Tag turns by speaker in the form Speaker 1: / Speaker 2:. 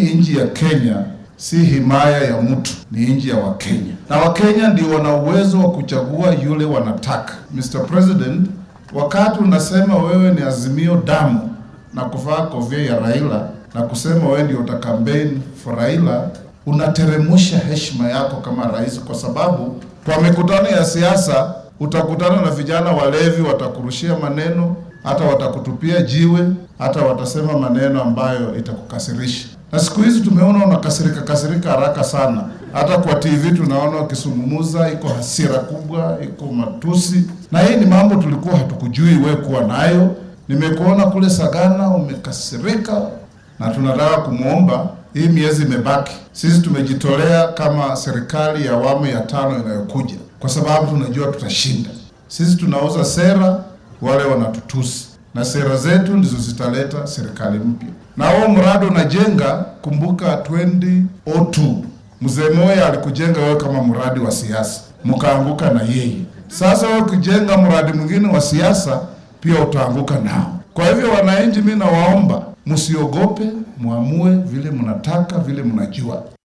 Speaker 1: hii nchi ya Kenya si himaya ya mtu, ni nchi ya Wakenya, na Wakenya ndio wana uwezo wa kuchagua yule wanataka. Mr. President, wakati unasema wewe ni Azimio damu na kuvaa kofia ya Raila na kusema wewe ndio uta campaign for Raila, unateremusha heshima yako kama rais, kwa sababu kwa mikutano ya siasa utakutana na vijana walevi, watakurushia maneno, hata watakutupia jiwe, hata watasema maneno ambayo itakukasirisha. Na siku hizi tumeona unakasirika kasirika haraka sana, hata kwa TV tunaona ukisungumuza, iko hasira kubwa, iko matusi, na hii ni mambo tulikuwa hatukujui we kuwa nayo. Nimekuona kule Sagana umekasirika, na tunataka kumwomba hii miezi imebaki, sisi tumejitolea kama serikali ya awamu ya tano inayokuja, kwa sababu tunajua tutashinda. Sisi tunauza sera, wale wanatutusi, na sera zetu ndizo zitaleta serikali mpya. Na huo mradi unajenga, kumbuka 2002 mzee Moya alikujenga wewe kama mradi wa siasa, mkaanguka na yeye. Sasa wewe ukijenga mradi mwingine wa siasa, pia utaanguka nao. Kwa hivyo, wananchi, mimi nawaomba msiogope, muamue vile mnataka, vile mnajua.